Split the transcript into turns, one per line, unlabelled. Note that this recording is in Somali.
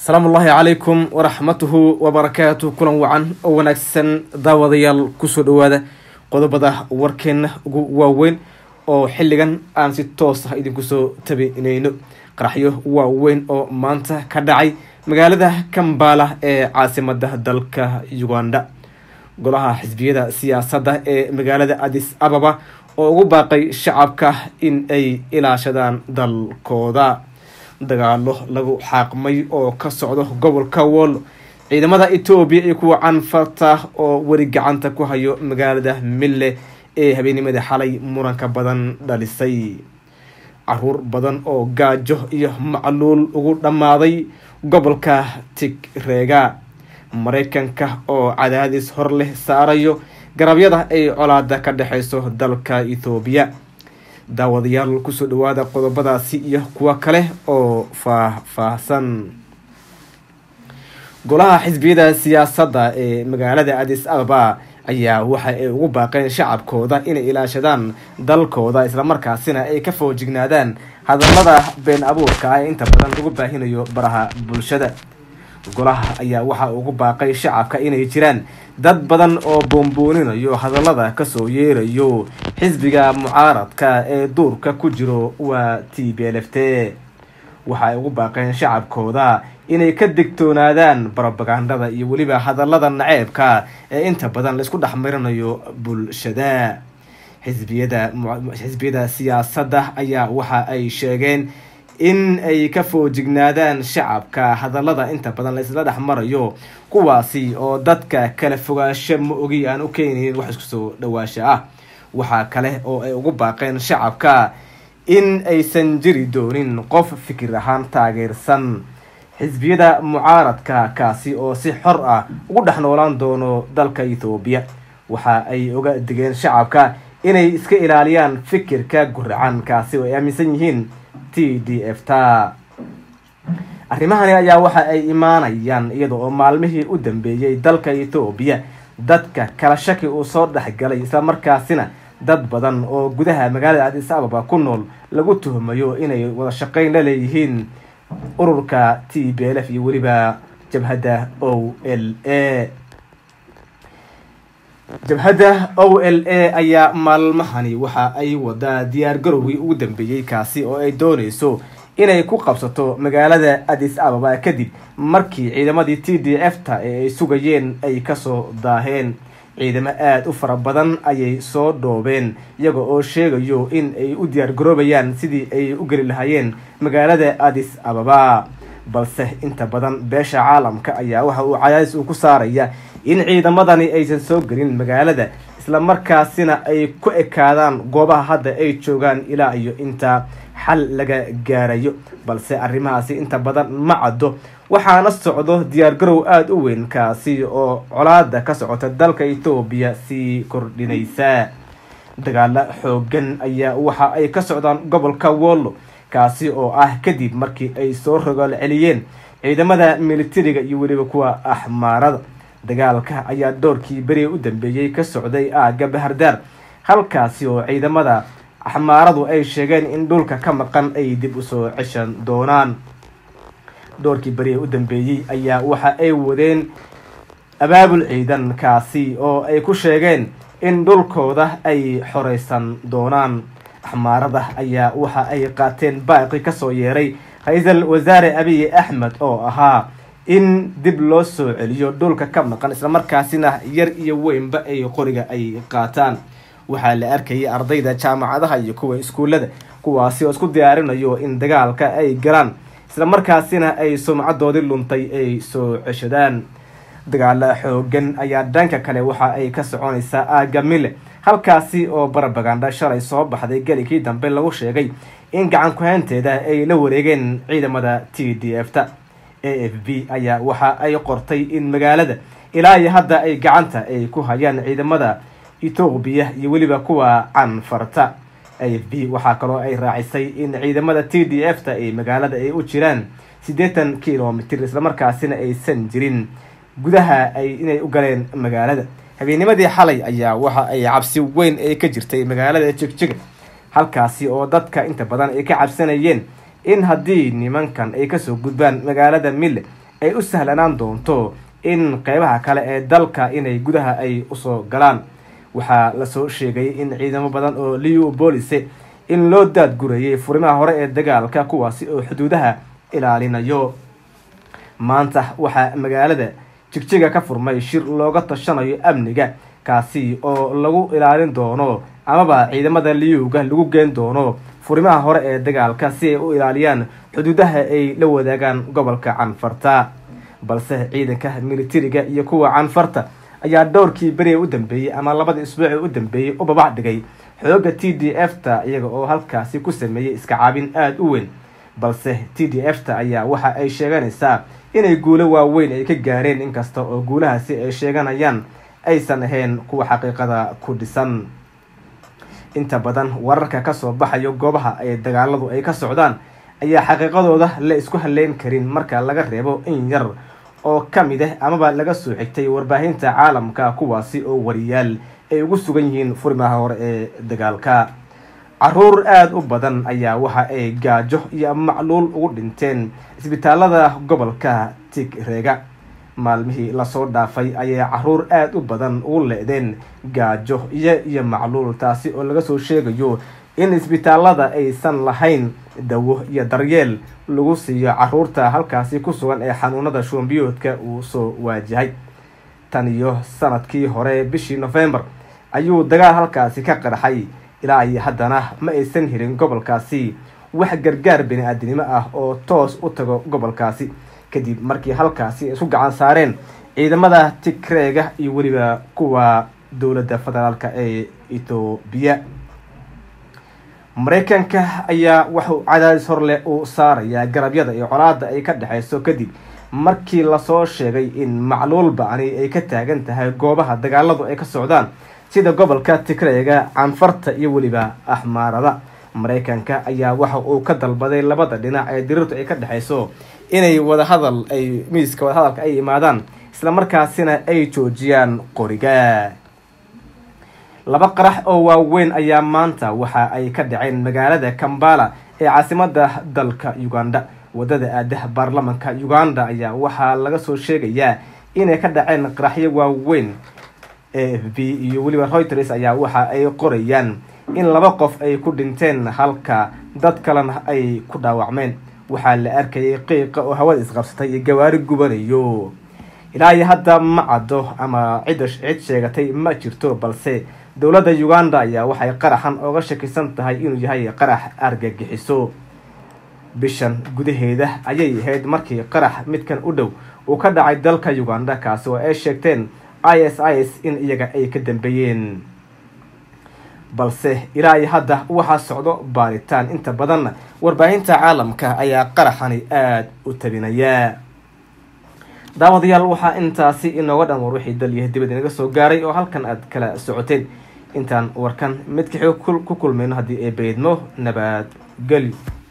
asalaamu ullaahi calaykum waraxmatuhu wabarakaatu kulan wacan oo wanaagsan daawadayaal kusoo dhawaada qodobada warkeena ugu waaweyn oo xilligan aan si toos ah idinku soo tabinayno qaraxyo waaweyn oo maanta ka dhacay magaalada kambala ee caasimada dalka uganda golaha xisbiyada siyaasadda ee magaalada adis ababa oo ugu baaqay shacabka in ay ilaashadaan dalkooda dagaalo lagu xaaqmay oo ka socdo gobolka wollo ciidamada etoobiya iyo kuwa canfarta oo weli gacanta ku hayo magaalada mille ee habeennimada xalay muranka badan dhalisay caruur badan oo gaajo iyo macluul ugu dhammaaday gobolka tigreega mareykanka oo cadaadis hor leh saarayo garabyada ay colaada ka dhexeyso dalka ethoobiya daawadayaal kusoo dhawaada qodobadaasi iyo kuwo kale oo faah-faahsan golaha xisbiyada siyaasadda ee magaalada adis ababa ayaa waxa ay ugu baaqeen shacabkooda inay ilaashadaan dalkooda islamarkaasina ay ka foojignaadaan hadallada been abuurka ah ee inta badan lagu baahinayo baraha bulshada golaha ayaa waxa ugu baaqay shacabka inay jiraan dad badan oo boombooninayo hadallada kasoo yeerayo xisbiga mucaaradka ee duurka ku jiro waa t b l f t waxa ay ugu baaqeen shacabkooda inay ka digtoonaadaan barobagandada iyo weliba hadallada naceebka ee inta badan laisku dhex marinayo bulshada xisbiyada xisbiyada siyaasadda ayaa waxa ay sheegeen in ay ka foojignaadaan shacabka hadallada inta badan laisla dhex marayo kuwaasi oo dadka kala fogaasho ma ogi aan u keenayn wax isku soo dhawaasha ah waxaa kale oo ay ugu baaqeen shacabka in aysan jiri doonin qof fikir ahaan taageersan xisbiyada mucaaradka kaasi oo si xor ah ugu dhex noolaan doono dalka ethoobiya waxa ay oga digeen shacabka inay iska ilaaliyaan fikirka guracan kaasi oo ay aaminsan yihiin t d f ta arrimahani ayaa waxa ay imaanayaan iyada oo maalmihii u dambeeyey dalka ethoobiya dadka kala shaki uu soo dhexgalay islamarkaasina dad badan oo gudaha magaalada adis ababa ku nool lagu tuhmayo inay wada shaqeyn la leeyihiin ururka t b l f iyo weliba jabhadda o l a jabhadda o l a ayaa maalmahani waxa ay wadaa diyaar garowgii ugu dambeeyey kaasi oo ay dooneyso inay ku qabsato magaalada adis ababa kadib markii ciidamadii t d f ta ee ay sugayeen ay kasoo daaheen ciidamo aada u fara badan ayay soo dhoobeen iyaga oo sheegayo in ay u diyaar garoobayaan sidii ay u geli lahaayeen magaalada adis ababa balse inta badan beesha caalamka ayaa waxa uu cadaadis uu ku saaraya in ciidamadani aysan soo gelin magaalada islamarkaasina ay ku ekaadaan goobaha hadda ay joogaan ilaa iyo inta xal laga gaarayo balse arrimahaasi inta badan ma caddo waxaana socdo diyaar garow aada u weyn kaasi oo colaada ka socota dalka etoobiya sii kordhinaysa dagaalo xoogan ayaa waxa ay ka socdaan gobolka wollo kaasi oo ah kadib markii ay soo rogaal celiyeen ciidamada militariga iyo weliba kuwa axmaarada dagaalka ayaa doorkii beri u dambeeyey ka socday aagga bahardaar halkaasi oo ciidamada axmaaradu ay sheegeen in dhulka ka maqan ay dib usoo ceshan doonaan doorkii beri u dambeeyey ayaa waxa ay wadeen abaabul ciidan kaasi oo ay ku sheegeen in dhulkooda ay xoreysan doonaan axmaarada ayaa waxa ay qaateen baaqi kasoo yeeray ra-iisul wasaare abiy axmed oo ahaa in dib loo soo celiyo dhulka ka maqan islamarkaasina yar iyo weynba ay qoriga ay qaataan waxaa la arkayay ardayda jaamacadaha iyo kuwa iskuullada kuwaasi oo isku diyaarinayo in dagaalka ay galaan islamarkaasina ay sumcadoodii luntay ay soo ceshadaan dagaalo xoogan ayaa dhanka kale waxa ay ka soconaysaa aaga mille halkaasi oo barabaganda shalay soo baxday gelikii dambe lagu sheegay in gacan ku-haynteeda ay la wareegeen ciidamada t d f ta a f b ayaa waxa ay qortay in magaalada ilaa iyo hadda ay gacanta ay ku hayaan ciidamada etoobiya iyo weliba kuwa canfarta a f b waxaa kaloo ay raacisay in ciidamada t d f ta ay magaalada ay u jiraan siddeetan kilomitr islamarkaasina aysan jirin gudaha ay inay u galeen magaalada habeennimadii xalay ayaa waxa ay cabsi weyn ay ka jirtay magaalada jegjiga halkaasi oo dadka inta badan ay ka cabsanayeen in haddii nimankan ay kasoo gudbaan magaalada mille ay u sahlanaan doonto in qeybaha kale ee dalka inay gudaha ay usoo galaan waxaa lasoo sheegay in ciidamo badan oo liu boolise in loo daadgurayay furimaha hore ee dagaalka kuwaasi oo xuduudaha ilaalinayo maanta waxaa magaalada jigjiga ka furmay shir looga tashanayo amniga kaasi oo lagu ilaalin doono amaba ciidamada liyuga lagu geen doono furimaha hore ee dagaalka si ay u ilaaliyaan xuduudaha ay la wadaagaan gobolka canfarta balse ciidanka militariga iyo kuwa canfarta ayaa dhowrkii beriga u dambeeyey ama labadii isbuuci u dambeeyey u babac dhigay xooga t d f ta iyaga oo halkaasi ku sameeyey iska caabin aada u weyn balse t d f ta ayaa waxa ay sheeganaysaa inay guulo waaweyn ay ka gaareen inkasta oo guulahaasi ay sheeganayaan aysan ahayn kuwa xaqiiqada ku dhisan inta badan wararka kasoo baxayo goobaha ay dagaaladu ay ka socdaan ayaa xaqiiqadooda la isku haleyn karin marka laga reebo in yar oo ka mid ah amaba laga soo xigtay warbaahinta caalamka kuwaasi oo wariyaal ay ugu sugan yihiin furimaha hore ee dagaalka caruur aada u badan ayaa waxa ay gaajo iyo macluul ugu dhinteen isbitaalada gobolka tigreega maalmihii lasoo dhaafay ayaa caruur aada u badan ugu le-deen gaajo iyo iyo macluul taasi oo laga soo sheegayo in isbitaalada aysan lahayn dawo iyo daryeel lagu siiyo caruurta halkaasi ku sugan ee xanuunada shuumbiyoodka uu soo waajahay tan iyo sanadkii hore bishii novembar ayuu dagaal halkaasi ka qarxay ilaa iyo haddana ma aysan helin gobolkaasi wax gargaar bani-aadinimo ah oo toos u tago gobolkaasi kadib markii halkaasi ay isku gacan saareen ciidamada tigreega iyo weliba kuwa dowladda federaalk ee etoobiya mareykanka ayaa wuxuu cadaadis horleh uu saarayaa garabyada iyo colaada ay ka dhexeyso kadib markii lasoo sheegay in macluul ba-ani ay ka taagan tahay goobaha dagaaladu ay ka socdaan sida gobolka tigreega canfarta iyo weliba axmaarada mareykanka ayaa waxa uu ka dalbaday labada dhinac ee dirirtu ay ka dhexeyso inay wadahadal ay miiska wadahadalka ay imaadaan islamarkaasina ay joojiyaan qoriga laba qarax oo waaweyn ayaa maanta waxa ay ka dhaceen magaalada kambala ee caasimada dalka uganda wadada aadaha baarlamanka uganda ayaa waxaa laga soo sheegayaa inay ka dhaceen qaraxyo waaweyn a f b iyo weliba reuters ayaa waxa ay qorayaan in laba qof ay ku dhinteen halka dad kalena ay ku dhaawacmeen waxaa la arkayay qiiqa oo hawada isqabsatay iyo gawaari gubanayo ilaa iyo hadda ma caddo ama cidda cid sheegatay ma jirto balse dowladda uganda ayaa waxay qaraxan ooga shakisan tahay inuu yahay qarax argagixiso bishan gudaheeda ayay ahayd markii qarax midkan u dhow uu ka dhacay dalka uganda kaasi oo ay sheegteen i s i s in iyaga ay ka dambeeyeen balse ilaa iyo hadda waxaa socdo baaritaan inta badanna warbaahinta caalamka ayaa qaraxani aada u tabinaya daawadayaal waxaa intaasi inooga dhan war wixii dal iyo dibad inaga soo gaaray oo halkan aad kala socoteen intaan warkan midka xoog ku kulmayno haddii ay baydmo nabad gelyo